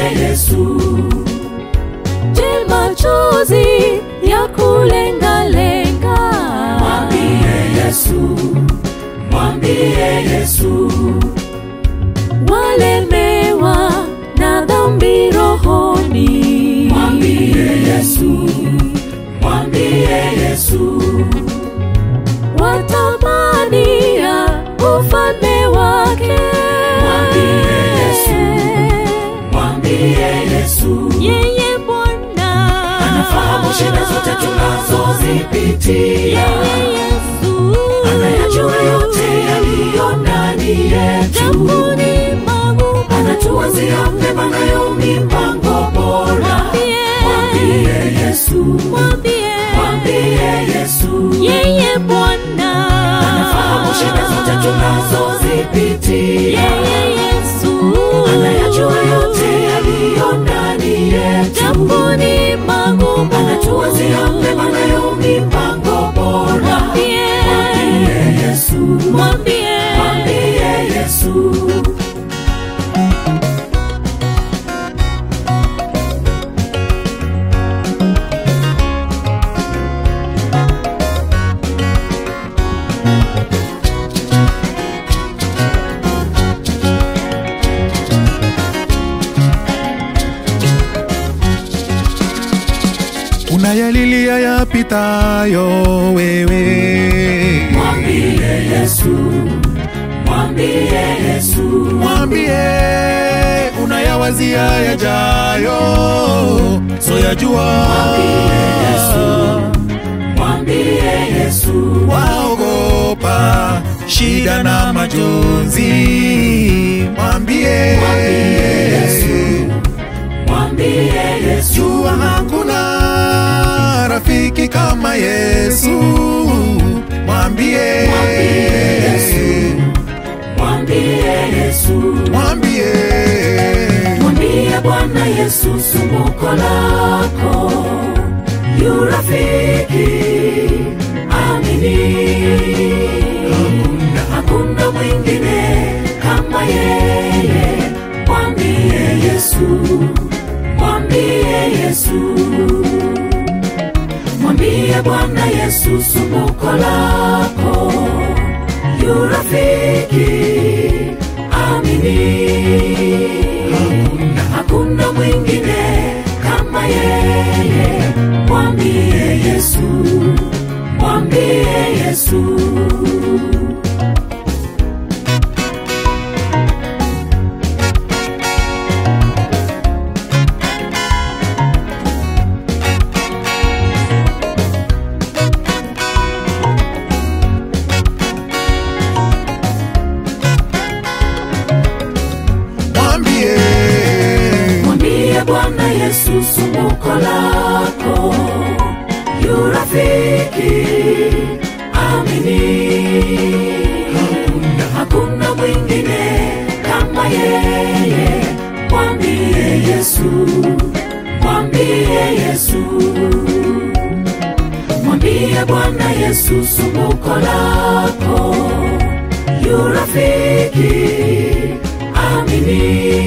Yesu, Je, machozi ya kulengalenga mwambie Yesu, mwambie Yesu, walemewa na dhambi rohoni mwambie Yesu, mwambie Yesu, watamania ufalme wake Mwambie Yesu. mwambie Yesu, yeye Bwana anafahamu shida zote tunazozipitia, yeye Yesu anayajua yote yaliyo ndani yetu, Jambuni magumu anatuwazia mema nayo mipango bora. Mwambie Yesu, mwambie mwambie Yesu, yeye Bwana anafahamu shida zote tunazozipitia, yeye Yesu anayajua yote yaliyo ndani yetu, Jambuni magumu anatuwazia mema nayo mipango bora. mwambie Mwambie Yesu, mwambie mwambie Yesu. unayalilia yapitayo wewe Mwambie Yesu, mwambie Yesu, mwambie unayawazia yajayo soyajua mwambie Yesu, waogopa shida na majonzi mwambie mwambie Yesu, jua hakuna rafiki kama yesu mwambie mwambie Yesu, mwambie mwambie Bwana Yesu sumbuko lako, yu rafiki amini, hakuna mwingine kama yeye. Mwambie Yesu, mwambie Yesu, mwambie Bwana Yesu sumbuko lako, yu rafiki amini, hakuna mwingine kama yeye. Mwambie Yesu, mwambie Yesu. mwambie Mwambie Bwana Yesu sumbuko lako, yu rafiki amini, hakuna mwingine kama yeye. Mwambie Yesu, mwambie Yesu, mwambie Bwana Yesu sumbuko lako, yu rafiki amini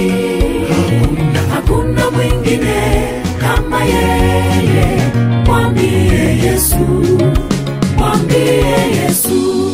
hakuna mwingine kama yeye. Mwambie Yesu, mwambie Yesu.